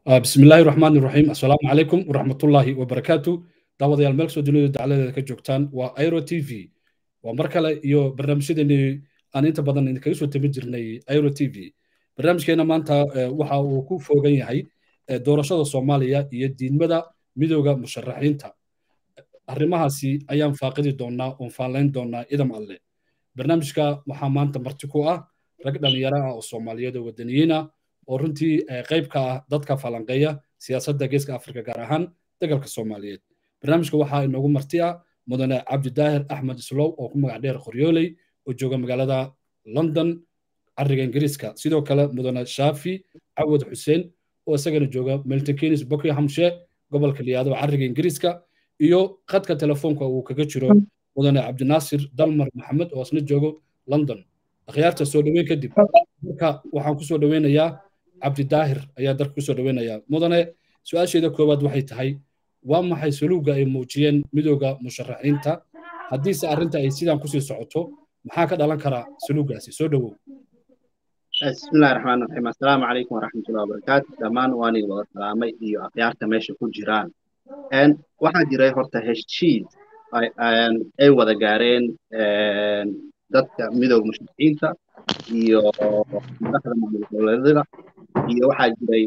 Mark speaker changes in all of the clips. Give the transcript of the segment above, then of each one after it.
Speaker 1: بسم الله الرحمن الرحيم السلام عليكم ورحمة الله وبركاته دعوة يا الملك سودلو دعالة كجوكتان وأيرو تي في ومركلة يو برنامج دني أنا أنت بدن إنك يسوي تمجرني أيرو تي في برنامج كنا ما أنت وحا وكو فوقين هاي دورشة الصومالية يدين مدى مدوغا مشرحين تا arrimahaasi ayaan faaqidi doonaa oon faalayn doonaa idam alle barnaamijka waxaa maanta marti ku ah rag dhallinyaro ah oo soomaaliyeed oo wadaniyiin ah oo runtii qayb ka ah dadka falanqeeya siyaasadda geeska afrika gaar ahaan dagalka soomaaliyeed barnaamijka waxaa inoogu marti ah mudane cabdidaahir axmed islow oo ku magac dheer qoryooley oo jooga magaalada london cariga ingiriiska sidoo kale mudane shaafi cawad xuseen oo isagana jooga milton keynes buckinghamshire gobolka liyaado cariga ingiriiska iyo khadka telefoonka uu kaga jiro mudane cabdinaasir dalmar maxamed oo isna joogo london akhyaarta soo dhoweyn kadib marka waxaan kusoo dhoweynayaa cabdidaahir ayaa darka kusoo dhoweynayaa mudane su-aasheeda koowaad waxay tahay waa maxay saluuga ay muujiyeen midooda musharaxiinta haddiise arrinta ay sidaan kusii socoto maxaa ka dhalan karaa saluugaasi soo dhowow
Speaker 2: bismillahi raxmaan raxiim assalaamu calaykum waraxmatullahi wabarakaatu dhammaan waan idin wada salaamay iyo akhyaarta meesha ku jiraan waxaa jiray horta heshiis ay wada gaareen dadka midooda musharaxiinta iyo madaxda maamul goboleedyada iyo waxaa jiray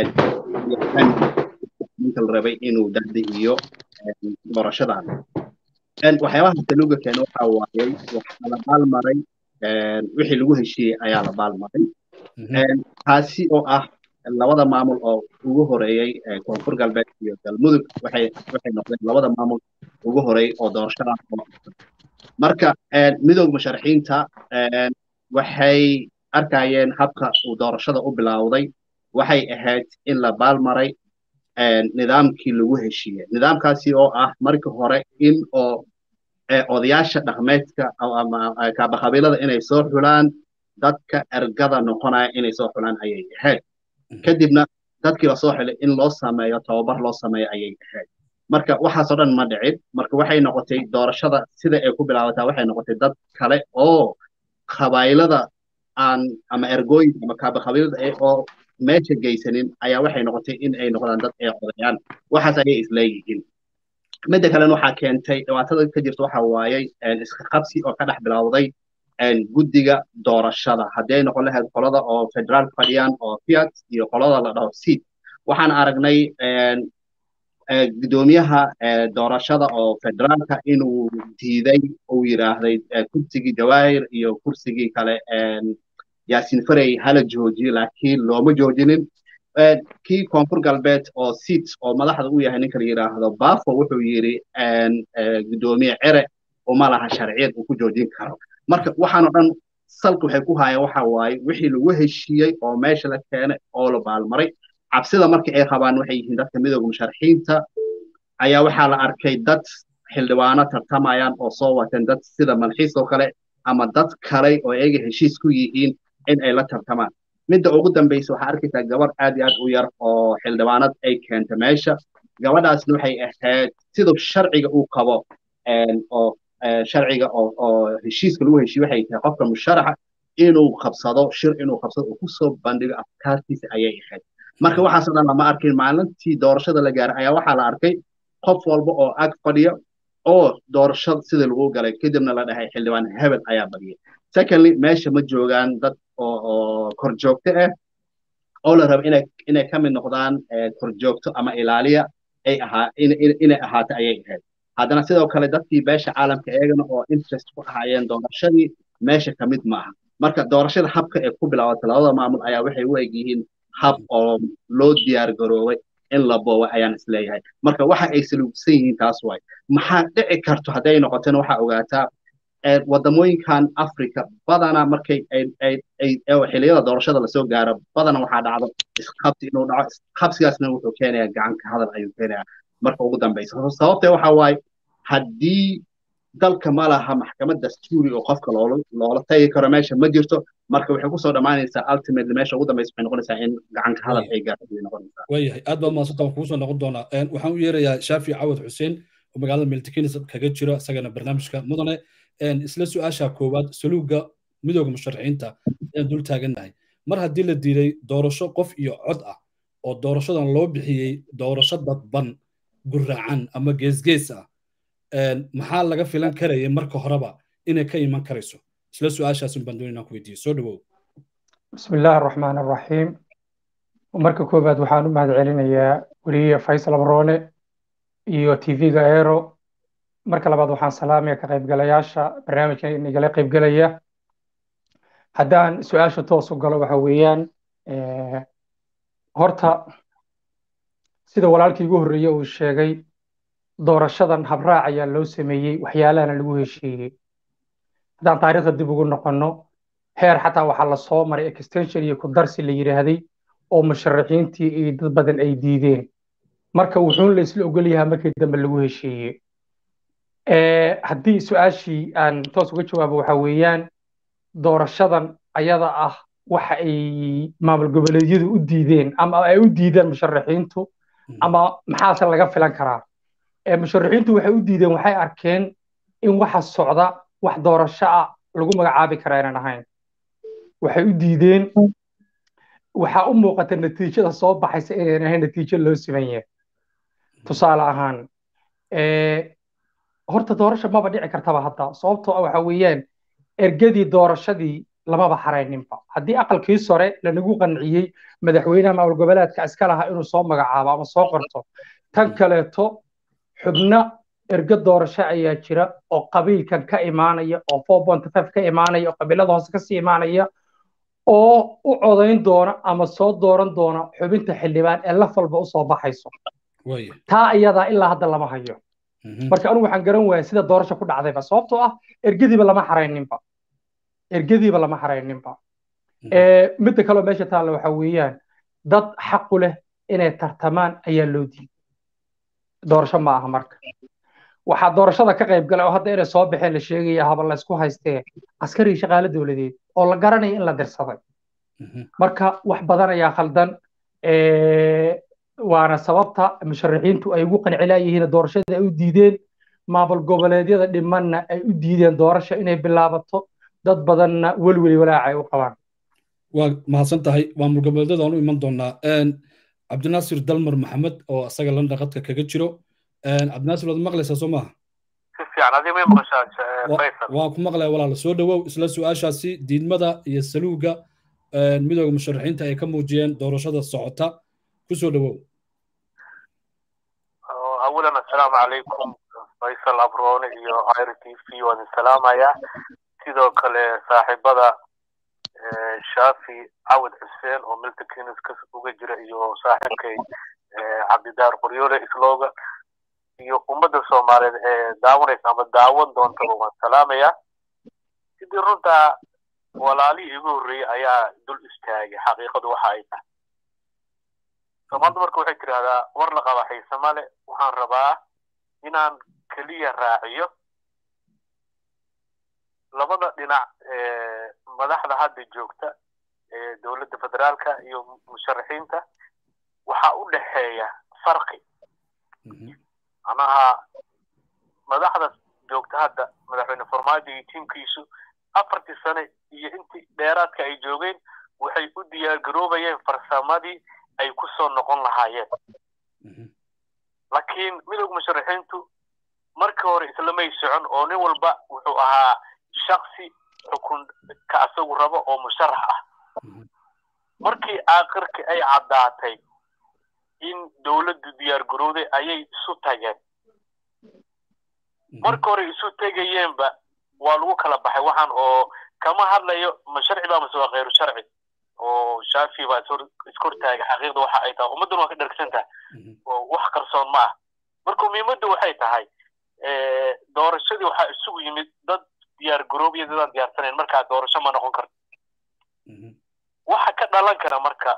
Speaker 2: ninka la rabay inuu dahda iyo doorashadan waxyaabaha taluga keena waxaa waayey waxaa la baalmaray wixii lagu heshiiyey ayaa la baalmaray taasi oo ah labada maamul oo ugu horeeyey koonfur galbeed iyo galmudug waxay waxay noqdeen labada maamul ugu horeeyey oo doorashadan marka midooda musharaxiinta waxay arkayeen habka uu doorashada u bilowday waxay ahayd in la baalmaray nidaamkii lagu heshiiyey nidaamkaasi oo ah markii hore in oo odayaasha dhaqmeedka ama kaabaqabiilada inay soo xulaan dadka ergada noqonaya inay soo xulaan ayay ahayd kadibna dadkii la soo xilay in loo sameeyo tababar loo sameeyo ayay ahayd marka waxaasoo dhan ma dhicin marka waxay noqotay doorashada sida ay ku bilaabataa waxay noqotay dad kale oo qabaylada aan ama ergooyinka ama kaabaqabiilada oo meesha geysanin ayaa waxay noqotay in ay noqdaan dad ay codayaan waxaas ayay isleeyihiin midda kalena waxaa keentay dhibaatada ka jirta waxa waayey iska qabsi oo ka dhex bilowday guddiga doorashada haddii ay noqon lahayd qolada oo federaal fadhiyaan oo fiat iyo qolada la dhaho seat waxaan aragnay gudoomiyaha doorashada oo federaalka inuu diiday uu yidhaahday kursigii jawaahir iyo kursigii kale yaasin farey hala joojiyo laakiin looma joojinin kii koonfur galbeed oo seat oo madaxda u yahay ninka la yidhaahdo bafo wuxuu yidhi gudoomiye cere uma laha sharciyad uu ku joojin karo marka waxaanoo dhan salka waxay ku haayeen waxa waaye wixii lagu heshiiyey oo meesha la keenay oo la baalmaray cabsida marka ay qabaan waxay yihiin dadka midooda musharaxiinta ayaa waxaa la arkay dad xildhibaano tartamayaan oo soo wateen dad sida malxiis oo kale ama dad kale oo iyaga heshiis ku yihiin in ay la tartamaan midda ugu dambaysa waxaa arkaysaa gabar aad iyo aad u yar oo xildhibaanad ay keenta meesha gabadhaasna waxay ahayd siduu sharciga uu qabo oo sharciga oo heshiiska lagu heshiiye waxay tahay qofka musharaxa inuu qabsado shir inuu qabsado uu kusoo bandhigo afkaartiisa ayay ahayd marka waxaasoo dhan lama arkin maalintii doorashada la gaaray ayaa waxaa la arkay qof walba oo ag fadhiya oo doorashada sidii lagu galay kadibna la dhahay xildhibaan hebel ayaa badiyay secondly meesha ma joogaan dad oo oo korjoogto ah oo la rabo inay inay ka mid noqdaan korjoogto ama ilaaliya ay ahaa inay ahaato ayay ahayd haddana sidoo kale dadkii beesha caalamka eegana oo interest ku ahaayeen doorashadii meesha ka mid maaha marka doorashada habka ee ku bilaabatay labada maamul ayaa waxay u eg yihiin hab oo loo diyaar garoobay in la booway ayaan isleeyahay marka waxa ay saluugsan yihiin taas waay maxaa dhici karto hadday noqotona waxaa ogaataa wadamooyinkan africa badana markay xiliyada doorashada lasoo gaaro badana waxaa dhacdo isqabsi inuu dhaco isqabsigaasna wuxuu keenayaa gacanka hadal ayuu keenayaa marka ugu dambaysa sababtee waxa waaye haddii dalka ma laha maxkamad dastuuri oo qofka loola tagi karo meesha ma jirto marka waxay kusoo dhammaanaysaa ultimately meesha ugu dambaysa waxay noqonaysaa in gacanka hadal ay gaarto ayay noqonaysaa
Speaker 1: waayahay aad baa mahadsantaa waan kugu soo noqon doonaa waxaan u yeerayaa shaafi cawad xuseen oo magaalada miltikinis kaga jiro isagana barnaamijka mudane isla su-aasha koowaad saluuga midooda musharaxiinta ayaan dul taagannahay mar haddii la diiday doorasho qof iyo cod ah oo doorashadan loo bixiyey doorasho dadban guraacan ama geesgees ah maxaa laga filan karaya marka horeba inay ka iman karayso isla su-aashaasin baan doonay inaan ku weydiiyo soo dhawow
Speaker 3: bismi illaahi araxmaan araxiim marka koowaad waxaan u mahad celinayaa weliye faysal abroone iyo tv-ga aero marka labaad waxaan salaamaya ka qaybgalayaasha barnaamijka inagala qaybgelaya haddaan su-aasha toos u galo waxa weeyaan horta sida walaalkii ugu horreeye uu sheegay doorashadan habraac ayaa loo sameeyey waxyaalahana lagu heshiiyey haddaan taariikhda dib ugu noqonno heer xataa waxaa la soo maray extension iyo kudarsi la yidhaahday oo musharaxiintii iyo dad badan ay diideen marka wuxuun la isla ogol yahaa markii dambe lagu heshiiyey haddii su-aashii aan toos uga jawaabo waxa weeyaan doorashadan ayada ah waxa ay maamul goboleedyadu u diideen ama ay u diideen musharaxiintu ama maxaase laga filan karaa musharaxiintu waxay u diideen waxay arkeen in waxa socda wax doorasho ah lagu magacaabi karaa inaan ahayn waxay u diideen waxaa u muuqata natiijada soo baxaysa inaan ahayn natiijo loo siman yahay tusaale ahaan horta doorasho maba dhici kartaba hadda sababtoo waxa weeyaan ergadii doorashadii lamaba xarayninba haddii aqalkii sore lanagu qanciyey madaxweynaha maamul goboleedka iska lahaa inuu soo magacaabo ama soo qorto tan kaleeto xubno ergo doorasho ayaa jira oo qabiilkan ka imaanaya oo four point five ka imaanaya oo qabiilada hoose kasii imaanaya oo u codayn doona ama soo dooran doona xubinta xildhibaan ee laf walba usoo baxayso taa iyadaa ilaa hadda lama hayo marka anigu waxaan garan waayay sida doorasho ku dhacdayba sababtoo ah ergadiiba lama xarayninba ergadiiba lama xarayninba midda kaloo meesha taalla waxa weeyaan dad xaqu leh inay tartamaan ayaa loo diiday doorasho ma aha marka waxaa doorashada ka qayb galay oo hadda inay soo baxeen la sheegaya haba la isku haystee askari shaqaale dowladeed oo la garanaya in la dirsaday marka wax badan ayaa khaldan waana sababta musharaxiintu ay ugu qancilayihiin doorashada ay u diideen maamul goboleedyada dhimanna ay u diideen doorasha inay bilaabato dad badanna welweli walaaca ay u qabaan
Speaker 1: waa mahadsan tahay maamul goboleedyada aan u iman doonaa cabdinaasir dalmar maxamed oo asaga landa qadka kaga jiro cabdinaasir waad maqlaysaa soo maaha
Speaker 4: si fiican adiga may maqashaa faysal
Speaker 1: waan ku maqlaya walaala soo dhawow isla su-aashaasi diidmada iyo saluuga midooda musharaxiinta ay ka muujiyeen doorashada socota kusoo dhawow
Speaker 4: awalan assalaamu calaykum faysal abroone iyo ir t v waan salaamayaa sidoo kale saaxiibada shafi cawad xuseen oo milta kenis ka uga jira iyo saaxiibkay cabdidaar qoryoole islooga iyo ummadda soomaaliyeed ee daawanaysa ama daawan doontaba waan salaamayaa sidii runtaa walaalihii igu horreeyey ayaa dul istaagay xaqiiqadu waxa ay tahay soomaalida marka waxay tidhahdaa war la qaba xiise male waxaan rabaa inaan keliya raaciyo labada dhinac madaxda hadda joogta ee dowladda federaalka iyo musharaxiinta waxaa u dhexeeya farqi macnaha madaxda joogta hadda madaxweyne farmaajo iyo tiimkiisu afartii sane iyo intii dheeraadka ay joogeen waxay u diyaargaroobayeen farsamadii ay ku soo noqon lahaayeen laakiin midowga musharaxiintu markii hore islamay socon oo nin walba wuxuu ahaa shaksi xukun ka asagu rabo oo musharax ah markii aakhirkii ay caddaatay in dowladdu diyaar garowday ayay isu tageen marka hore isu tegayeenba waa lagu kala baxay waxaan oo kama hadlayo ma sharci baa mase waa khayru sharci oo shaafi baa iskor-taaga xaqiiqda waxa ay tahay ummaddan waa ka dhargsan tahay oo wax qarsoon ma ah marka muhiimadda waxay tahay doorashadii waxaa isugu yimid dad diyaar garoobiya dadaan diyaarsanayn markaa doorasho ma noqon karto waxa ka dhalan kara marka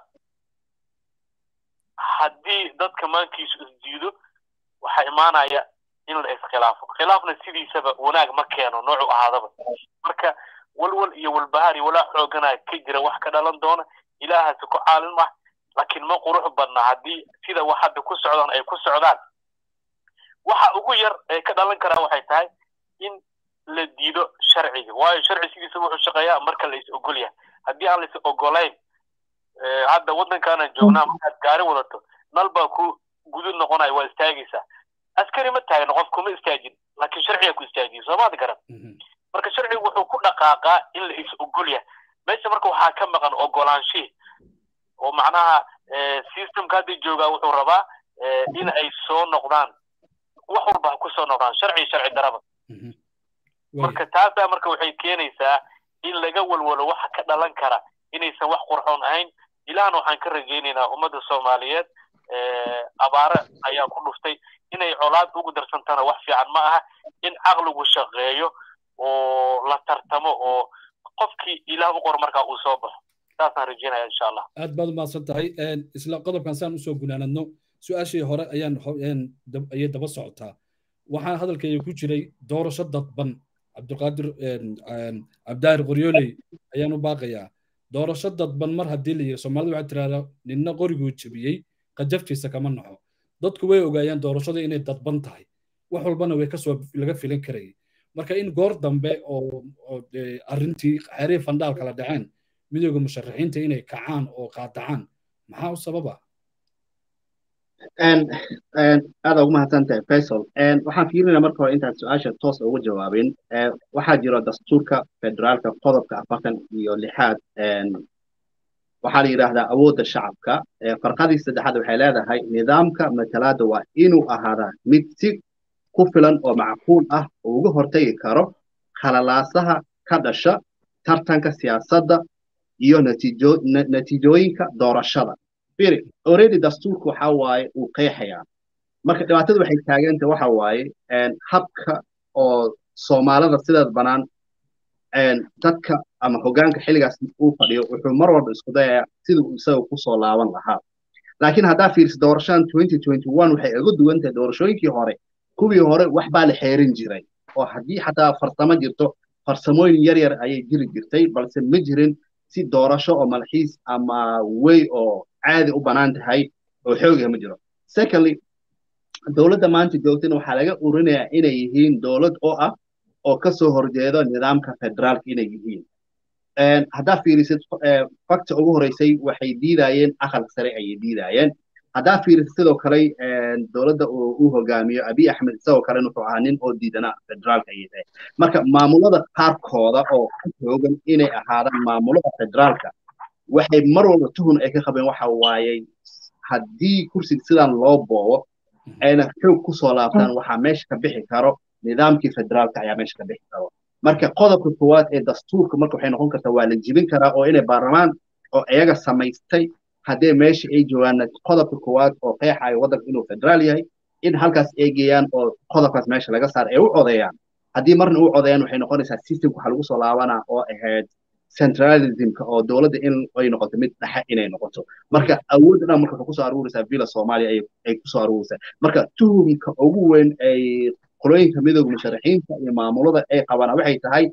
Speaker 4: haddii dadka maankiisu isdiido waxaa imaanaya in la iskhilaafo khilaafna sidiisaba wanaag ma keeno noocu ahaadaba marka walwal iyo walbahaar iyo walaa xoogana ka jira wax ka dhalan doona ilaahaasi ku caalin mah laakiin ma qurux badna haddii sida wax hadda ku socdaan ay ku socdaan waxa ugu yar ee ka dhalan karaa waxay tahay in la diido sharciga waayo sharci sidiisa wuxuu shaqeeyaa marka la is ogol yahay haddii aan la is ogolayn hadda waddankaanan joognaa markaad gaari wadato nal baa ku gudud noqonaya waa istaagaysaa askari ma taagno qof kuma istaajin laakiin sharciga ku istaajiye soomaadi garan marka sharcigu wuxuu ku dhaqaaqaa in la is ogol yahay meesha marka waxaa ka maqan ogolaanshihi oo macnaha systemka hadda joogaa wuxuu rabaa in ay soo noqdaan wax walba ha ku soo noqdaan sharci sharci daraba marka taasaa marka waxay keenaysaa in laga walwalo waxa ka dhalan kara inaysan wax qurxoon ahayn ilahna waxaan ka rajaynaynaa ummadda soomaaliyeed abaare ayaa ku dhuftay inay colaad ugu darsantana wax fiican ma aha in caqligu shaqeeyo oo la tartamo oo qofkii ilaah u qor markaa uu soo baxo saasaan rajaynaya insha allah
Speaker 1: aad baad umahadsan tahay isla qodobkan saan usoo gunaanadno su-aashii hore ayaan ayay daba socotaa waxaa hadalkayga ku jiray doorasho dadban cabdulqaadir cabdaahir qoryooley ayaan u baaqayaa doorasho dadban mar haddii la yiri soomaalida waxaa tirahdaa ninna qoriguu jebiyey qajaftiisa kama naxo dadku way ogaayeen doorashada inay dadban tahay wax walbana way kasoo laga filan karayay marka in goor dambe oo arrintii xeerihii fandhaal kala dhaceen midooda musharaxiinta inay kacaan oo qaadacaan maxaa u sababa
Speaker 2: aada ugu mahadsantahay faisal waxaan fiirinaa marka hore intaan su-aasha toos uga jawaabin waxaa jiro dastuurka federaalka qodobka afartan iyo lixaad waxaa la yidhaahdaa awoodda shacabka farqadii saddexaad waxay leedahay nidaamka matalaadda waa inuu ahaadaa mid si ku filan oo macquul ah oo uga hortagi karo khalalaasaha ka dhasha tartanka siyaasadda iyo natiijooyinka doorashada firi already dastuurku waxa waaye uu qeexayaa marka dhibaatada waxay taaganta waxa waaye habka oo soomaalida sidaas banaan dadka ama hoggaanka xilligaas uu fadhiyo wuxuu mar walba isku dayayaa siduu isaga kusoo laaban lahaa laakiin haddaa fiirsa doorashadan waxay uga duwan tahay doorashooyinkii hore kuwii hore wax baa la xeerin jiray oo haddii xataa farsamo jirto farsamooyin yar yar ayay jiri jirtay balse ma jirin si doorasho oo malxiis ama wey oo caadi u bannaan tahay oo xooga ma jiro secondly dowladda maanta joogtana waxaa laga urinayaa inay yihiin dowlad oo ah oo ka soo horjeedo nidaamka federaalka inay yihiin haddaa fiirisid fakta ugu horeysay waxay diidayeen aqalka sare ayay diidayeen haddaa fiirisid sidoo kale dowladda uu hogaamiyo abiy axmed isagoo kalena wuxuu ahaa nin oo diidana federaalka ayay tahay marka maamulada qaarkooda oo ku toogan inay ahaadaan maamulada federaalka waxay mar walba tuhun ay ka qabeen waxa waayey haddii kursiga sidan loo boobo ayna xoog kusoo laabtaan waxaa meesha ka bixi karo nidaamkii federaalka ayaa meesha ka bixi karo marka qodobka koowaad ee dastuurka marka waxay noqon kartaa waa la jibin karaa oo inay baarlamaan oo iyaga samaystay haddee meesha ay joogaan qodobka koowaad oo qeexayo waddanka inuu federaal yahay in halkaas eegayaan oo qodobkaas meesha laga saar ay u codeeyaan haddii marna u codeeyaan waxay noqonaysaa systemka waxaa lagu soo laabanaa oo ahayd centralismka oo dowladda in ay noqoto mid dhexe inay noqoto marka awoodda dhan marka waxay kusoo aruuraysaa villa soomaaliya ay kusoo aruuraysaa marka tuhumka ugu weyn ay qolooyinka midooda musharaxiinta iyo maamulada ay qabaan waxay tahay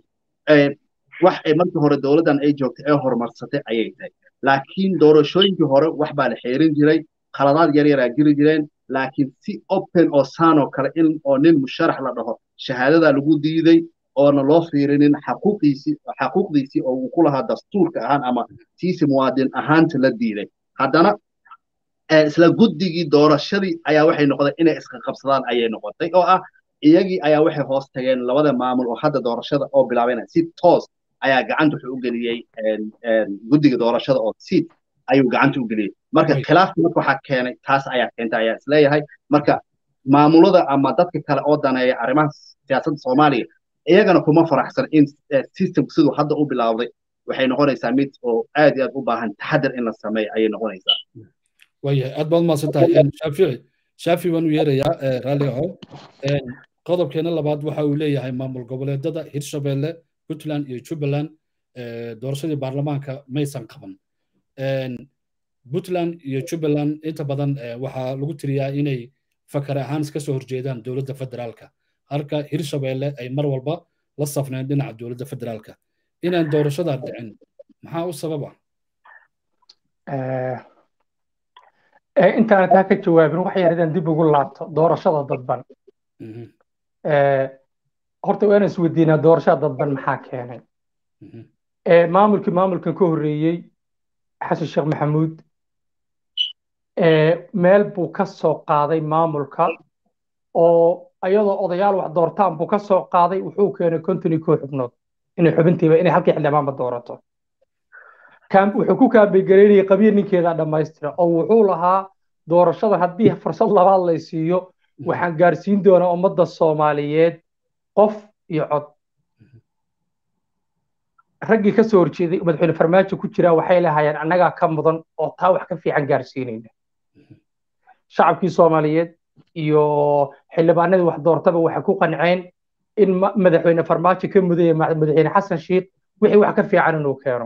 Speaker 2: wax ay markii hore dowladdan ay joogtay ee horumarsatay ayay tahay laakiin doorashooyinkii hore wax baa la xeerin jiray khaladaad yar yaraa jiri jireen laakiin si open oo saan oo kale in oo nin musharax la dhaho shahaadada lagu diiday oona loo fiirinin xaquuqiisii xaquuqdiisii oo uu ku lahaa dastuurka ahaan ama tiisi muwaadin ahaanta la diiday haddana isla guddigii doorashadii ayaa waxay noqday inay iska qabsadaan ayay noqotay oo ah iyagii ayaa waxay hoos tageen labada maamul oo hadda doorashada oo bilaabayna si toos ayaa gacanta wuxuu u geliyey guddiga doorashada oo siid ayuu gacanta u geliyey marka khilaafka marka waxaa keenay taas ayaa keentay ayaa isleeyahay marka maamulada ama dadka kale oo daneeya arrimaha siyaasadda soomaaliya iyagana kuma faraxsan in systemku siduu hadda u bilaawday waxay noqonaysaa mid oo aad iyo aad u baahan taxadar in la sameeyo ayay noqonaysaa
Speaker 1: waayahay aad baad umahadsan tahay shaafici shaafi waan u yeerayaa raalli aho qodobkeena labaad waxa uu leeyahay maamul goboleedada hirshabelle puntland iyo jubbaland doorashadii baarlamaanka maysan qaban puntland iyo jubbaland inta badan waxaa lagu tiriyaa inay fakar ahaan iska soo horjeedaan dowladda federaalka halka hirshabelle ay mar walba la safneen dhinaca dowladda federaalka inaan doorashadaa dhicin maxaa u sababa
Speaker 3: intaana taa ka jawaabin wax yar idaan dib ugu laabto doorashada dadban horta waa inaan isweydiinaa doorashada dadban maxaa keenay maamulkii maamulkan ka horreeyey xasan sheekh maxamuud meel buu ka soo qaaday maamulka oo iyadoo odayaal wax doortaan buu ka soo qaaday wuxuu keenay konton iyo koo xubnood inay xubintiiba inay halkii xildhibaanba doorato wuxuu ku kaambegareynayay qabiil ninkeeda dhammaystira oo wuxuu lahaa doorashada haddii fursad labaad lay siiyo waxaan gaarsiin doonaa ummadda soomaaliyeed qof iyo cod raggii ka soo horjeeday madaxweyne farmaajo ku jiraa waxay lahaayeen annagaa ka mudan oo taa wax ka fiican gaarsiinayna shacabkii soomaaliyeed iyo xildhibaanadii wax doortaba waxay ku qanceen in madaxweyne farmaajo ka mudaya madaxweyne xasan shiikh wixii wax ka fiican inuu keeno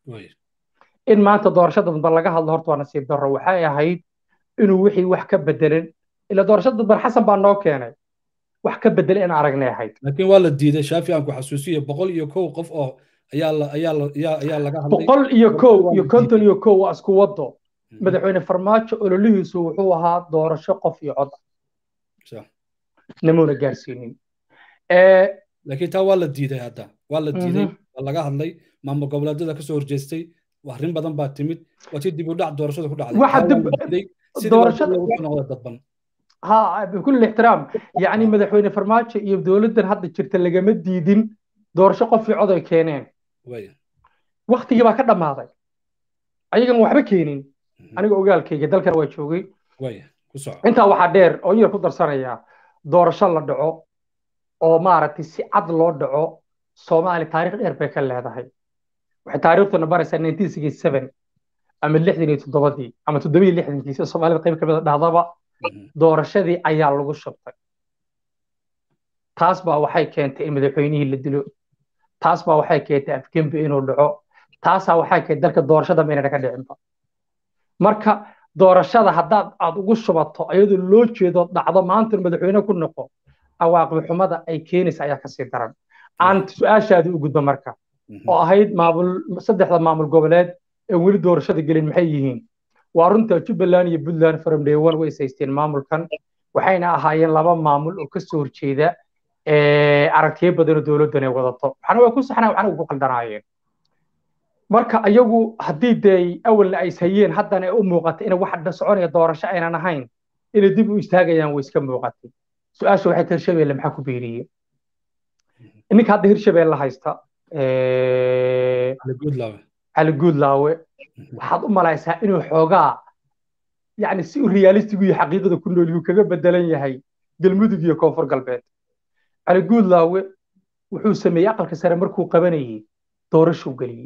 Speaker 3: in maanta doorashada dambe laga hadlo horta waa nasiib darro waxay ahayd inuu wixii wax ka bedelan ila doorashada dambe xasan baa noo keenay wax ka bedel in aragnay ahayd
Speaker 1: laakiin waa la diiday shaafi aan ku xasuusiyo boqol iyo kow qof oo ayaa la ayaa la ayaa ayaa laga hadlay
Speaker 3: boqol iyo kow iyo konton iyo kow waa isku wado madaxweyne farmaajo ololihiisu wuxuu ahaa doorasho qof iyo cod namuuna gaarsiinin
Speaker 1: laakiin taa waa la diiday hadda waa la diiday waa laga hadlay maamul goboleedyada kasoo horjeestay arrin badan baa timid waa si dib u dhac doorashada ku dhacday
Speaker 3: doorashada
Speaker 1: noqda dadban
Speaker 3: ها بكل الاحترام يعني مدحوين فرماجة يبدولدن هذا جرت اللي جمد ديدين دور شقة في عضو كينين
Speaker 1: وين
Speaker 3: وقت يبقى كده ما هذا أيجا موحبة كينين أنا أقول كي جدال كان ويشوقي
Speaker 1: وين كسر
Speaker 3: أنت واحد دير أو يركض درسنا يا دور شاء دعو أو ما عرفتي سي عدل دعو سومالي تاريخ إيربيك اللي هذا هاي waxay taariikhdu baraysaa 1967 ama lixdan iyo toddobadii ama toddoba iyo lixdankiisa soomaalida qayb ka mid a dhahdaba doorashadii ayaa lagu shubtay taas baa waxay keentay in madaxweynihii la dilo taas baa waxay keentay afgembi inuu dhaco taasaa waxay keentay dalka doorashada maynana ka dhicinba marka doorashada haddaad aad ugu shubato iyadoo loo jeedo dhacdo maanta madaxweyne ku noqo awaaqbi xumada ay keenaysa ayaa kasii daran aan su-aashaadi u gudbo marka oo ahayd maamul saddexda maamul goboleed ee weli doorashada gelin maxay yihiin waa runta jubbaland iyo puntland from day one way saysteen maamulkan waxayna ahaayeen laba maamul oo kasoo horjeeda aragtiyo badan oo dowladdan ay wadato waxna way ku saxnaa waxna way ku qaldanaayeen marka iyagu haddii dee awalna ay ishayeen haddana ay u muuqatay in wax soconaya doorasho aynan ahayn inay dib u istaagayaan way iska muuqatay su-aasha waxay tahay hirshabeelle maxaa ku beeriyey ninka hadda hirshabeelle haysta cali guudlaawe waxaad u malaysaa inuu xoogaa yani si u realistigu iyo xaqiiqada ku nool yuu kaga bedelan yahay galmudug iyo koonfur galbeed cali guudlaawe wuxuu sameeyey aqalka sare markuu qabanayey doorashuu geliyey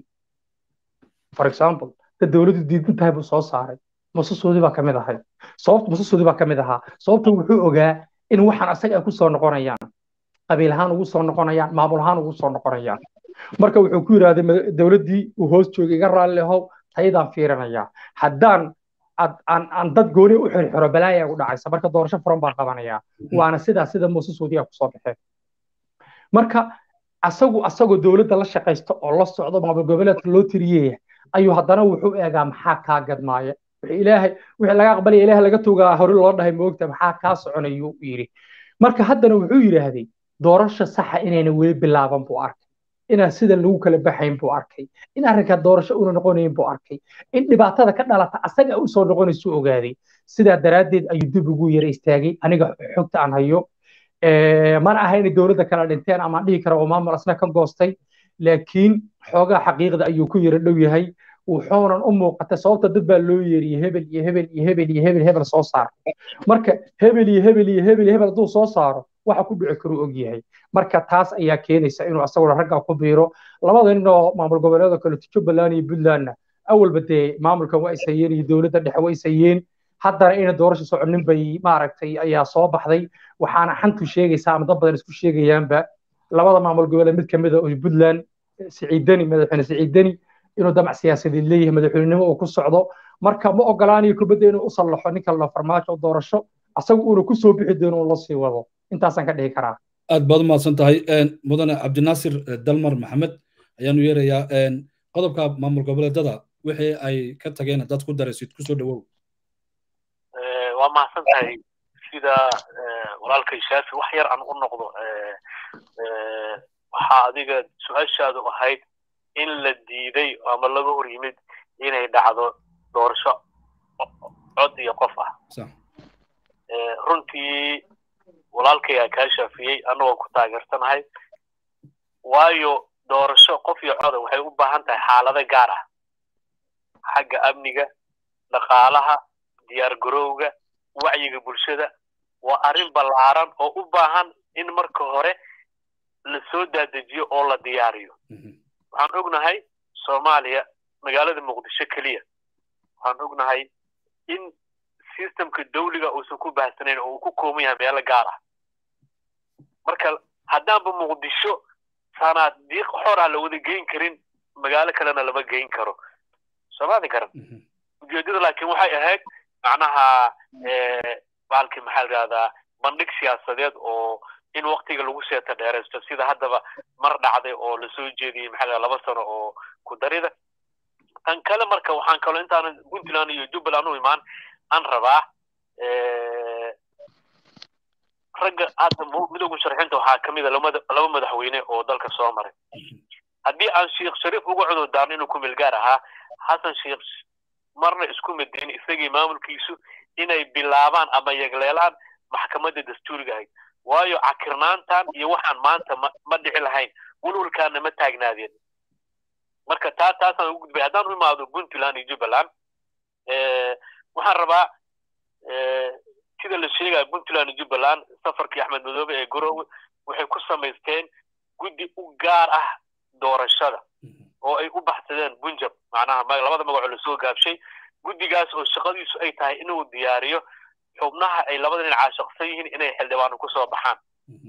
Speaker 3: for example dad dowladdu diidan tahay buu soo saaray mususoodii baa kamid ahay sababta mususoodii baa kamid ahaa sababta wuxuu ogaa in waxaan asaga ay ku soo noqonayaan qabiil ahaan ugu soo noqonayaan maamul ahaan ugu soo noqonayaan marka wuxuu ku yidhaahday dowladdii uu hoos joogay iga raalli ahow tayadaan fiirinayaa haddaan aan dad gooni u xirxiro balaaya ugu dhacaysa marka doorasho furan baan qabanayaa waana sidaa sida muuse suudiya kusoo baxeen marka asagu asagoo dowladda la shaqaysta oo la socdo maamul goboleedka loo tiriyaya ayuu haddana wuxuu eegaa maxaa kaa gadmaaya ilaahay wixii laga aqbalaya ilaahay laga togaa hore loo dhahay moogta maxaa kaa soconayuu yidhi marka haddana wuxuu yidhaahday doorasho saxa inayna weli bilaaban buu arkay inaan sida lagu kala baxayn buu arkay in arrinkaa doorasho una noqonayn buu arkay in dhibaatada ka dhalata asaga u soo noqonaysu ogaaday sidaa daraaddeed ayuu dib ugu yara istaagay aniga xogta aan hayo mana aha inay dowladda kala dhinteen ama dhihi kara oo maamul asna ka goostay laakiin xoogaa xaqiiqda ayuu ku yara dhow yahay wuxuunan u muuqatay sababta dad baa loo yeeriyey hebel iyo hebel iyo hebel iyo hebel hebel soo saar marka hebel iyo hebel iyo hebel iyo hebel hadduu soo saaro waxa ku dhici karuu og yahay marka taas ayaa keenaysa inuu asaguna ragga ku biiro labada nin oo maamul goboleeda kale jubbaland iyo puntlandna awalba dee maamulkan waa ishayeen iyo dowladda dhexe waa ishayeen haddana ina doorasha soconin bay maaragtay ayaa soo baxday waxaana xantu sheegaysaa ama dad badan isku sheegayaanba labada maamul goboleed mid kamid a oo puntland siciidani madaxweyne siciidani inuu damac siyaasadeed leeyahay madaxweynenimo uu ku socdo marka ma ogolaanayo kubadda inuu u sallaxo ninka la farmaajo doorasho asagu uuna ku soo bixi doono uu la sii wado intaasaan ka dhihi karaa
Speaker 1: aad baad umahadsan tahay mudane cabdinaasir dalmar maxamed ayaanu yeerayaa qodobka maamul goboleedada wixii ay ka tageen dad ku daraysid kusoo dhawow
Speaker 4: waa mahadsan tahay sida walaalkay shaafi wax yar aan u noqdo waxaa adiga su-aashaadu ahayd in la diiday ama laga hor yimid inay dhacdo doorasho cod iyo qof ah runtii walaalkaygaa kaa shaafiyey annagoo ku taageersanahay waayo doorasho qof iyo coda waxay u baahan tahay xaalado gaar ah xagga amniga dhaqaalaha diyaar garowga wacyiga bulshada waa arrin ballaaran oo u baahan in marka hore la soo daadejiyo oo la diyaariyo waxaan ognahay soomaaliya magaalada muqdisho keliya waxaan ognahay in systemka dawliga uusan ku baahsanayn oo uu ku kooban yahay meelo gaar ah marka haddaanba muqdisho sanaadiiq xora la wada geyn karin magaalo kalena lama geyn karo soomaali garan ujeedada laakiin waxay ahayd macnaha baalkii maxaa la yidhahdaa bandhig siyaasadeed oo in waktiga lagu seeta dheeraysto sida haddaba mar dhacday oo lasoo jeediyey maxaa la laba sano oo ku darida tan kale marka waxaan kaloo intaanan puntland iyo jubbaland u imaan aan rabaa ragga hadda midooda musharaxiinta waxaa ka mid a laba madaxweyne oo dalka soo maray haddii aan sheekh shariif uga cudurdaarno inuu ku meelgaar ahaa xasan sheekh marna isku madayn isagii maamulkiisu inay bilaabaan ama yegleelaan maxkamadda dastuuriga ahayd waayo cakirnaantan iyo waxaan maanta ma dhici lahayn walwalkaana ma taagnaadeen marka taa taasaan ugu gudbay haddaan u imaado puntland iyo jubbaland waxaan rabaa sida la sheegaya puntland iyo jubbaland safarkii axmed madoobe ee garowe waxay ku samaysteen guddi u gaar ah doorashada oo ay u baxsadeen bunjab macnaha labada magacoo lasoo gaabshay guddigaas oo shaqadiisu ay tahay inuu diyaariyo xubnaha ay labada dhinac caashaqsan yihiin inay xildhibaano kusoo baxaan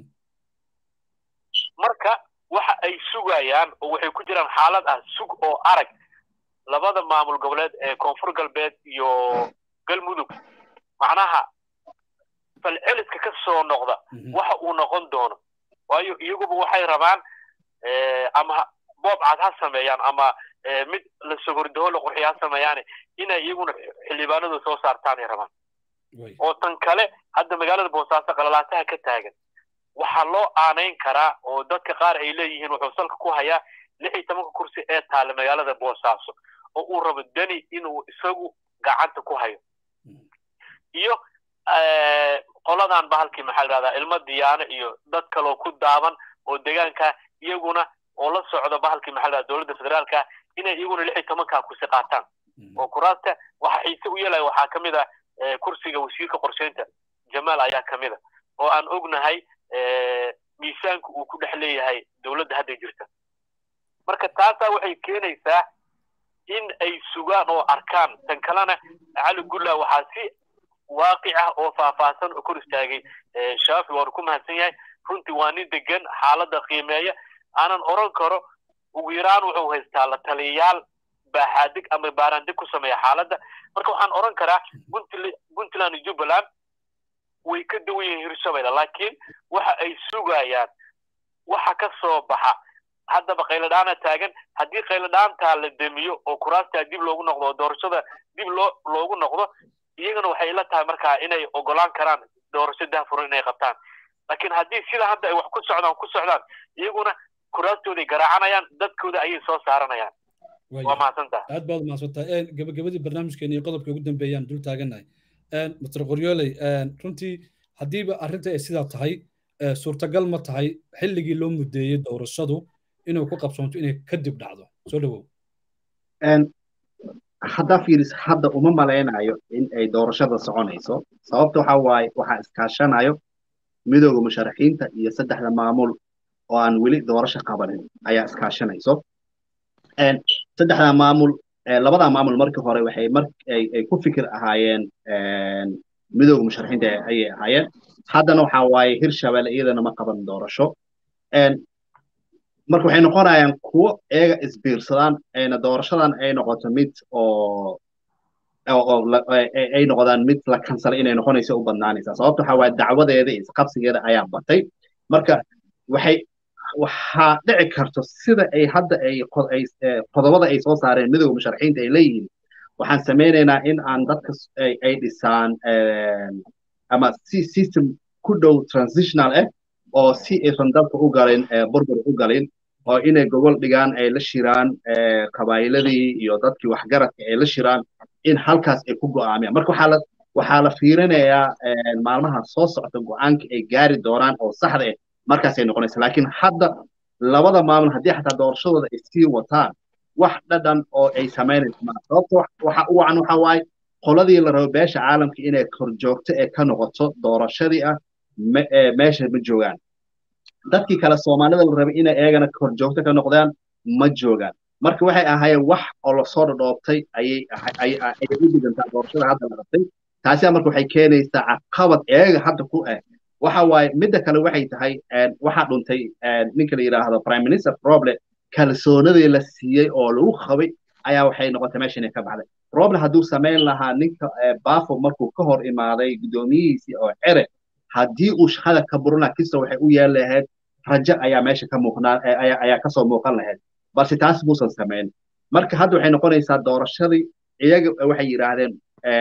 Speaker 4: marka waxa ay sugayaan oo waxay ku jiraan xaalad ah sug oo arag labada maamul goboleed ee koonfur galbeed iyo galmudug macnaha falceliska ka soo noqda waxa uu noqon doono waayo iyaguba waxay rabaan ama boob cad ha sameeyaan ama mid la sogordaho la qurxiya ha sameeyaane inay iyaguna xildhibaanadu soo saartaan ay rabaan oo tan kale hadda magaalada boosaaso qalalaataha ka taagan waxaa loo aanayn karaa oo dadka qaar ay leeyihiin wuxuu salka ku hayaa lix iyo tobanka kursi ee taalla magaalada boosaaso oo uu rabo deni inuu isagu gacanta ku hayo iyo qoladan bahalkii maxaa la dhahdaa ilmo diyaano iyo dad kaloo ku daaban oo deegaanka iyaguna oo la socda bahalkii maxaa la dhahdaa dowladda federaalka inay iyaguna lix iyo tobanka kursi qaataan oo kuraasta waxa xiise u yeelaya waxaa ka mid ah kursiga wasiirka qorsheynta jamaal ayaa ka mid a oo aan ognahay miisaanka uu ku dhex leeyahay dowladda hadda jirta marka taasaa waxay keenaysaa in ay sugaan oo arkaan tan kalena cali gulla waxaa si waaqic ah oo faahfaahsan oo kor istaagay shaafi waanu ku mahadsan yahay runtii waa nin degan xaaladda qiimeeya aanan oran karo ugu yaraan wuxuu haystaa la taliyayaal baaxaadig ama baaraandig ku sameeya xaaladda marka waxaan oran karaa puntland iyo jubbaland way ka duwan yihiin hirshabeelle laakiin waxa ay sugayaan waxa ka soo baxa haddaba qayladhaana taagan haddii qayladhaantaa la demiyo oo kuraastaa dib loogu noqdo oo doorashada dib loo loogu noqdo iyagana waxay la tahay markaa inay ogolaan karaan doorasho dahfuran inay qabtaan laakiin haddii sida hadda ay wax ku socdaan ku socdaan iyaguna kuraastooday garaacanayaan dadkooda ayay soo saaranayaan waa mahadsantaha
Speaker 1: aad baad mahadsantahay gabagabadii barnaamijkeena iyo qodobka ugu dambeeyaan dul taaganahay mr qoryooley runtii haddiiba arrinta ay sidaa tahay suurtagal ma tahay xilligii loo mudeeyey doorashadu inuu ku qabsoonto inay kadib dhacdo soo dhawow
Speaker 2: haddaa fiiris hadda uma malaynayo in ay doorashada soconayso sababta waxa waaye waxaa iskaashanayo midooda musharaxiinta iyo saddexda maamul oo aan weli doorasho qabanin ayaa iskaashanayso saddexda maamul labada maamul markii hore waxay mar ay ku fikir ahaayeen midooda musharaxiinta ayay ahaayeen haddana waxa waaye hirshabelle iyadana ma qaban doorasho marka waxay noqonayaan kuwo eega isbiirsadaan ayna doorashadan ay noqoto mid oo ay noqdaan mid la kansalay inay noqonayso u badnaanaysaa sababta waxa waaye dacwadeeda iyo isqabsigeeda ayaa batay marka waxay waxaa dhici karto sida ay hadda ay qodobada ay soo saareen midooda musharaxiinta ay leeyihiin waxaan samaynaynaa in aan dadka ay dhisaan ama si system ku dhow transitional ah oo si aysan dalka u galin burbur u galin oo inay gobol dhigaan ay la shiraan qabaayiladii iyo dadkii waxgaradka ay la shiraan in halkaas ay ku go'aamiyaan marka waxaa la waxaa la fiirinayaa maalmaha soo socda go'aanka ay gaari doonaan oo saxda ah markaasay noqonaysa laakiin hadda labada maamul haddii xataa doorashadooda ay sii wataan wax dhadhan oo ay samaynayso maa sababta waxa u wacan waxa waaye qoladii la rabo beesha caalamka inay korjoogto ee ka noqoto doorashadii ah meesha ma joogaan dadkii kale soomaalida la rabay inay eegana korjoogto ka noqdaan ma joogaan marka waxay ahaayeen wax oo lasoo dhadhoobtay ayay ayay u dhigantaa doorashada hadda la qabtay taasiyaa marka waxay keenaysaa caqabad eega hadda ku ah waxa waaye midda kale waxay tahay waxaa dhuntay ninka la yidhaahdo prime minister roble kalsoonadii la siiyey oo lagu qabay ayaa waxay noqotay meesha inay ka baxday roble hadduu samayn lahaa ninka bafo markuu ka hor imaaday guddoomiyihiisii oo cere haddii uu shaqada ka burin lahaa kista waxay u yeeli lahayd rajo ayaa meesha ka muuqnaa ayaa kasoo muuqan lahayd balse taas muusan samayn marka hadda waxay noqonaysaa doorashadii iyaga waxay yidhaahdeen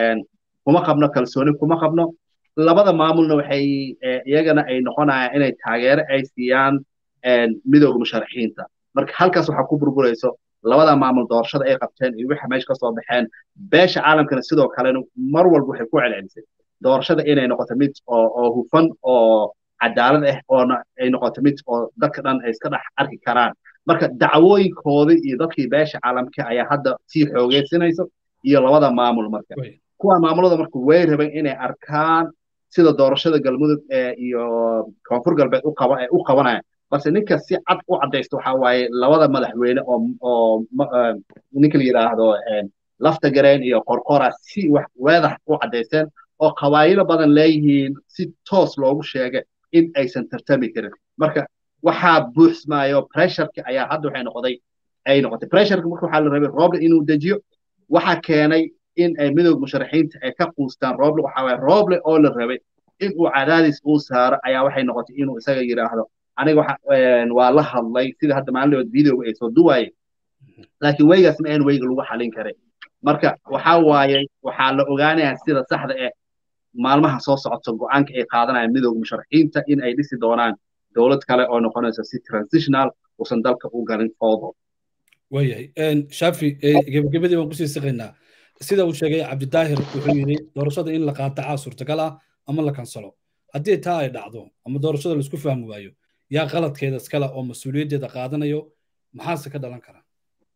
Speaker 2: kuma qabno kalsooni kuma qabno labada maamulna waxay iyagana ay noqonayaan inay taageero ay siiyaan midooda musharaxiinta marka halkaas waxaa ku burburayso labada maamul doorashada ay qabteen iyo waxa meesha kasoo baxeen beesha caalamkana sidoo kalena mar walba waxay ku celcelisay doorashada inay noqoto mid oo hufan oo cadaalad ah oona ay noqoto mid oo dadka dhan ay iska dhex arki karaan marka dacwooyinkoodii iyo dadkii beesha caalamka ayaa hadda sii xoogeysinayso iyo labada maamul marka kuwa maamulada marka way rabeen inay arkaan sida doorashada galmudug iyo koonfur galbeed u qabanayaan balse ninka si cad u caddaysta waxa waaye labada madaxweyne oo oo ninka la yidhaahdo lafta gareen iyo qorqora si wax weedax u caddaysteen oo qabaayilo badan leeyihiin si toos loogu sheegay in aysan tartami karin marka waxaa buuxsmaayo pressureka ayaa hadda waxay noqday ay noqotay pressureka marka waxaa la rabay roble inuu dejiyo waxaa keenay in ay midooda musharaxiinta ay ka quustaan roble waxa waaye roble oo la rabay in uu cadaadis uu saaro ayaa waxay noqotay inuu isaga yidhaahdo aniga waa la hadlay sida hadda maalinlabood videoga ay soo duwaayeen laakiin weygaas ma ahan weyga lagu xalin karay marka waxaa waaye waxaa la ogaanayaa sida saxda eh maalmaha soo socota go'aanka ay qaadanayaan midooda musharaxiinta in ay dhisi doonaan dowlad kale oo noqonaysa si transitional uusan dalka u galin foodo
Speaker 1: waayahay shafi gebagabadii baan kusii siqaynaa sida uu sheegay cabdidaahir wuxuu yidhi doorashada in la qaatacaa suurtagal ah ama la kansalo haddii taa ay dhacdo ama doorashada laisku fahmi waayo yaa qaladkeeda iskale oo mas-uuliyaddeeda qaadanayo maxaase ka dhalan kara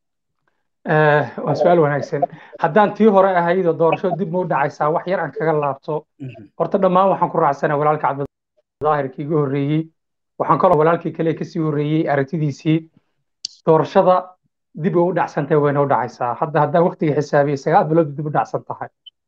Speaker 3: waa su-aal wanaagsan haddaan tii hore ahaydoo doorashada dib ma u dhacaysaa wax yar aan kaga laabto horta dhammaan waxaan ku raacsana walaalka cabdidaahirkii iga horreeyey waxaan kaloo walaalkii kale kasii horreeyey aragtidiisii doorashada dib u dhacsantahay wayna u dhacaysaa hadda haddaan waqtiga xisaabiye sagaal bilood dib u dhacsan tahay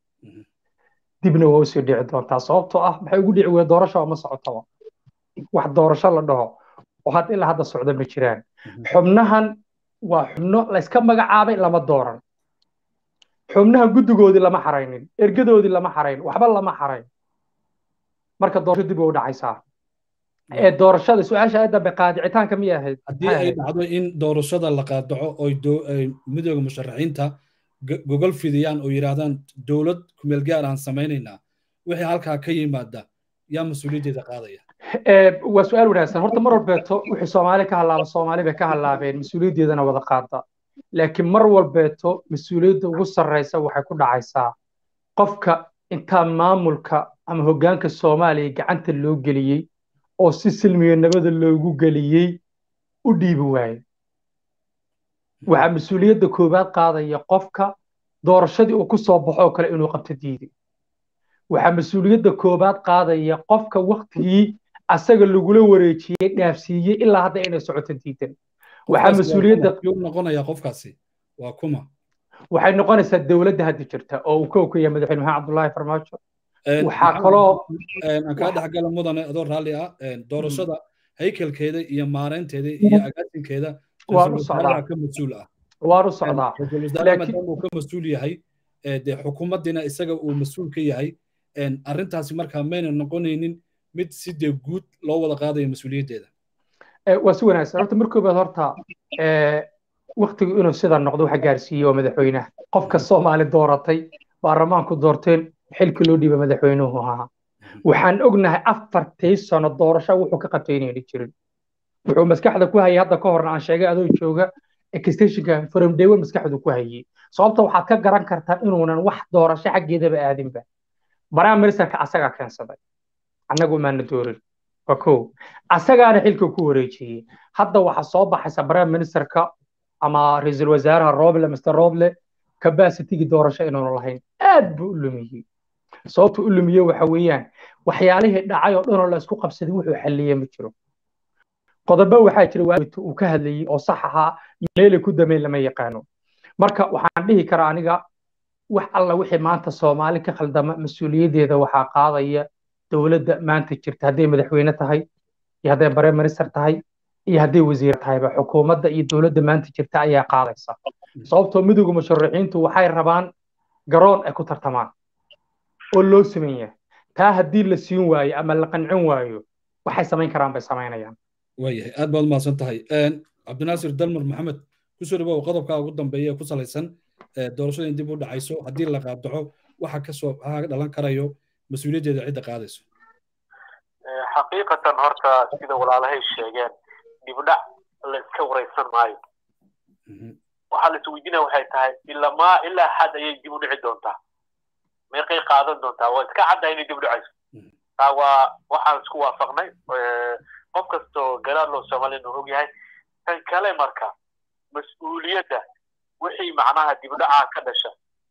Speaker 3: dibna waa usii dhici doontaa sababtoo ah maxay ugu dhici weye doorasho ma socotaba wax doorasho la dhaho oo had ilaa hadda socda ma jiraan xubnahan waa xubno layska magacaabay lama dooran xubnaha guddigoodii lama xaraynin ergadoodii lama xarayn waxba lama xarayn marka doorasho dib u dhacaysaa ee doorashada su-aasha ay dambe qaadicitaanka miyay ahayd
Speaker 1: haddii ay dhacdo in doorashada la qaadaco oy midooda musharaxiinta gogol fidiyaan oo yidhaahdaan dowlad kumeel gaar aan samaynaynaa wixii halkaa ka yimaada yaa mas-uuliyaddeeda qaadaya
Speaker 3: waa su-aal wanaagsan horta mar walbeeto wixii soomaali ka hallaaba soomaali bay ka hallaabeen mas-uuliyaddeedana wada qaada laakiin mar walbeeto mas-uuliyadda ugu sarraysa waxay ku dhacaysaa qofka intaa maamulka ama hoggaanka soomaaliya gacanta loo geliyey oo si silmiga nabada loogu geliyey u dhiibi waaye waxaa mas-uuliyadda koowaad qaadaya qofka doorashadii uu ku soo baxo oo kale inuu qabto diiday waxaa mas-uuliyadda koowaad qaadaya qofka waktigii asaga lagula wareejiyey dhaafsiiyey ilaa hadda inay socoto diidan waxaa mas-uuliyadda
Speaker 1: noqonaya qofkaasi waa kuma
Speaker 3: waxay noqonaysaa dowladda hadda jirta oo uu kow ka yahay madaxweyne maxamed cabdullaahi farmaajo waxaa kaloo
Speaker 1: aan kaa dhexgala mudane adoo raalli ah doorashada haykalkeeda iyo maareynteeda iyo agaasinkeeda
Speaker 3: waan u socdaa
Speaker 1: ka mas-uul ah
Speaker 3: waan u socdaa
Speaker 1: maadaama uu ka mas-uul yahay dee xukuumaddiina isaga uu mas-uul ka yahay arrintaasi markaa mayna noqonaynin mid si dee guud loo wada qaadayo mas-uuliyaddeeda
Speaker 3: waa si wanaagsan horta mar koobaad horta waktigu inuu sidaa noqdo waxa gaarsiiyey waa madaxweynaha qofka soomaali dooratay baarlamaanku doorteen xilkii loo dhiiba madaxweynuhu ahaa waxaan ognahay afartii sano doorasho wuxuu ka qabtay inayna jirin wuxuu maskaxda ku hayay hadda ka horna aan sheegay adoo jooga extensionka from day one maskaxdu ku hayay sababta waxaad ka garan kartaa inuunan wax doorasho xaggeedaba aadinba prime ministerka asagaa keensaday annagu maana doorin waa kow asagaana xilka ku wareejiyey hadda waxaa soo baxaysa prime ministerka ama ra-iisul wasaaraha roble mr roble capacitygi doorasho inaanu lahayn aad buu u lumiyey sababta u lumiyey waxa weeyaan waxyaalihii dhacay oo dhanoo la isku qabsaday wuxuu xalliyey ma jiro qodobo waxaa jira waabit uu ka hadlayey oo sax ahaa meelay ku dameen lama yaqaano marka waxaan dhihi karaa aniga wax alla wixii maanta soomaali ka khaldama mas-uuliyaddeeda waxaa qaadaya dowladda maanta jirta hadday madaxweyne tahay iyo hadday prime minister tahay iyo hadday wasiir tahayba xukuumadda iyo dowladda maanta jirta ayaa qaadaysa sababtoo midowga musharaxiintu waxay rabaan garoon ay ku tartamaan oo loo sameyn yahay taa haddii la siin waayo ama la qancin waayo waxay samayn karaan bay samaynayaan
Speaker 1: waayahay aad baad umahadsan tahay cabdinaasir dalmar maxamed kusoo dhawow qodobka ugu dambeeya ee ku salaysan doorashada in dib u dhacayso haddii la qaabdaco waxa kasoo waxa dhalan karayo mas-uuliyaddeeda cidda qaadayso
Speaker 4: xaqiiqatan horta sida walaalahay sheegeen dibdhac la iska waraysan maayo waxaa la isweydiinaya waxay tahay ilamaa ilaa xad ayay dib u dhici doontaa meeqay qaadan doontaa waa iska cadda inay dib u dhacayso taa waa waxaan isku waafaqnay qof kastoo garaad loo soomaaliyana og yahay tan kale marka mas-uuliyadda wixii macnaha dibdhaca ka dhasha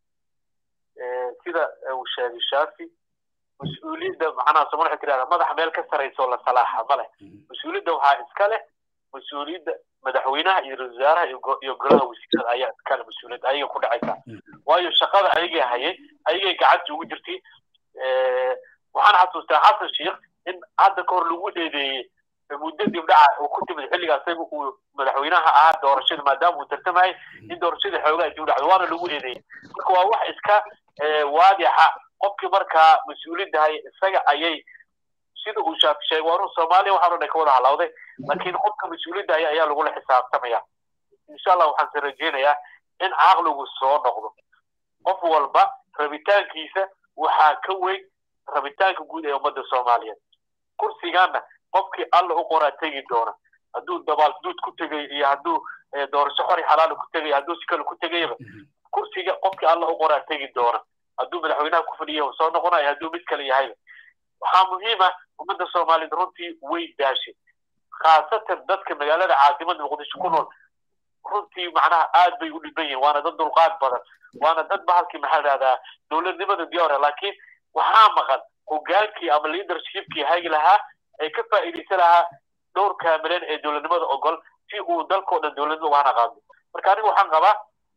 Speaker 4: sida uu sheegay shaafi mas-uuliyadda macnaha soomali waxay tirahdaa madaxa meel ka saraysa oo la salaaxa ma leh mas-uuliyadda waxaa iska leh mas-uuliyadda madaxweynaha iyo ra-isul wasaaraha iyo golaha wasiirada ayaa iskale mas-uuliyadda ayaga ku dhacaysa waayo shaqada ayagay hayay ayagay gacanta ugu jirtay waxaan xasuustaa xasan sheikh in hadda ka hor lagu eedeeyey muddo dibdhaca uu ku timid xilliga isaga uu madaxweynaha ahaa doorashada maadaama uu tartamayay in doorashada xoogaa dib dhacdo waana lagu eedeeyey marka waa wax iska waadixa qofkii markaa mas-uuliyadda hay isaga ayay sida uu shaafi sheegay waa run soomaaliya waxaan o dhan ka wada halawday laakiin qofka mas-uuliyadda haya ayaa lagula xisaabtamaya insha allah waxaan se rajeynayaa in caqligu soo noqdo qof walba rabitaankiisa waxaa ka weyn rabitaanka guud ee ummadda soomaaliyeed kursigaana qofkii alla u qoraa tegi doona hadduu dabaalduud ku tegay iyo hadduu doorasho xori xalaala ku tegay hadduu si kale ku tegayaba kursiga qofkii alla u qoraa tegi doona hadduu madaxweynaha ku fadhiya soo noqonayo hadduu mid kale yahayba waxaa muhiima ummadda soomaaliyeed runtii way daashay khaasatan dadka magaalada caasimada muqdisho ku nool runtii macnaha aad bay u dhiban yihin waana dad dulqaad badan waana dad bahalkii maxaa dhahdaa dowladnimada diyaara laakiin waxaa maqan hogaankii ama leadershipkii hagi lahaa ay ka faa'iidaysan lahaa dhowr kaamileen ee dowladnimada ogol si uu dalkao dhan dowladnimo waana qaado marka aniga waxaan qabaa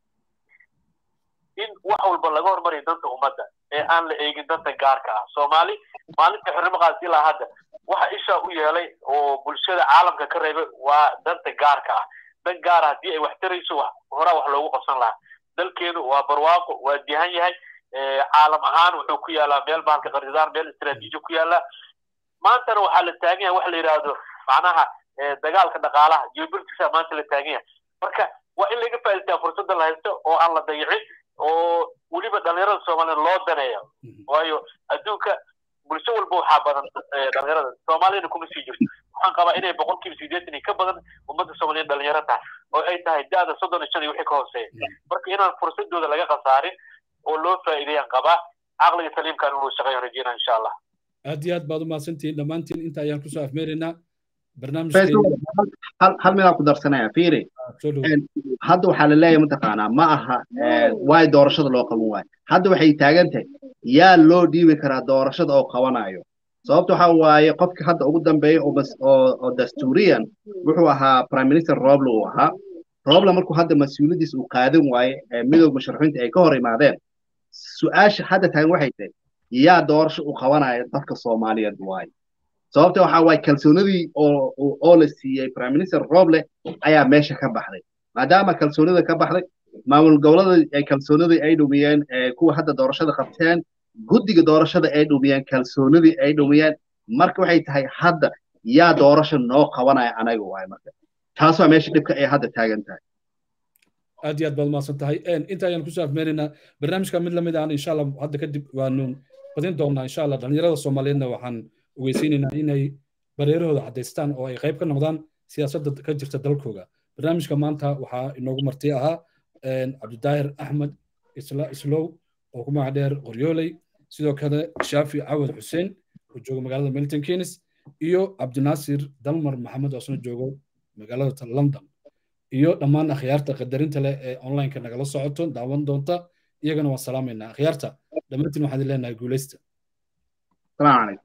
Speaker 4: in wax walba laga hormariyo danta ummadda ee aan la eegin danta gaarka ah soomaali maalinta xornimo qaadsi ilaa hadda waxa isha u yeelay oo bulshada caalamka ka reebay waa danta gaarka ah dan gaara haddii ay wax tarayso horaa wax loogu qabsan lahaa dalkeenu waa barwaaqo waa dihan yahay caalam ahaan wuxuu ku yaalaa meel bahalka qaridaan meel istaraatiiji ku yaala maantana waxaa la taagan yahay wax la yidhaahdo macnaha dagaalka dhaqaalaha geopoliticsa maanta la taagan yahay marka waa in laga faa'idaystaa fursadda la haysto oo aan la dayicin oo weliba dhalinyarada soomaaliyeed loo daneeyo waayo adduunka bulsho walba waxaa badan dhalinyarada soomaaliyana kuma sii jirto waxaan qabaa inay boqolkiiba sideetan ka badan ummadda soomaaliyeed dhalinyaro tahay oo ay tahay da-da soddon iyo shan iyo wixii ka hooseeya marka inaan fursadooda laga khasaarin oo loo faa'iideeyaan qabaa caqliga saliimkan inuu shaqeeyo rajeyna insha allah
Speaker 1: aad iyo aad baad u mahadsantihiin dhammaantiin inta ayaan kusoo afmeeraynaa
Speaker 2: hal midaan ku darsanaya fiiri hadda waxaa la leeyahay mataqaanaa ma aha waay doorashada loo qaban waayo hadda waxay taagan tahay yaa loo dhiibi karaa doorashada oo qabanayo sababta waxa waaye qofka hadda ugu dambeeya oo dastuuriyan wuxuu ahaa prime minister roble uu ahaa roble markuu hadda mas-uuliyaddiisa uu qaadan waaye midooda musharaxiinta ay ka hor imaadeen su-aasha hadda taagan waxay tahay yaa doorasho u qabanaya dadka soomaaliyeed waaye sababta waxa waaye kalsoonidii oo oo la siiyey prime minister roble ayaa meesha ka baxday maadaama kalsoonida ka baxday maamul gobolada ay kalsoonidii ay dhumiyeen kuwa hadda doorashada qabteen guddiga doorashada ay dhumiyeen kalsoonidii ay dhumiyeen marka waxay tahay hadda yaa doorasho noo qabanaya anaga waaye marka taas waa meesha dhibka ay hadda taagan tahay
Speaker 1: aad iyo aad baad umahadsan tahay inta ayaan kusoo afmeeraynaa barnaamijka mid lamid aan insha allah hadda kadib waanu badin doonaa insha allah dhalinyarada soomaaliyeedna waxaan ogeysiinaynaa inay bareerahooda caddaystaan oo ay qayb ka noqdaan siyaasadda ka jirta dalkooga barnaamijka maanta waxaa inoogu marti ahaa cabdidaahir axmed islow oo ku magac dheer qoryooley sidoo kale shaafi cawad xuseen oo jooga magaalada milton keynes iyo cabdinaasir dalmar maxamed oo isna joogo magaalada london iyo dhammaan akhyaarta qadarinta leh ee onlineka nagala socoto daawan doonta iyagana waan salaamaynaa akhyaarta dhammaantiin waxaan leenahay guuleysta
Speaker 2: السلام عليكم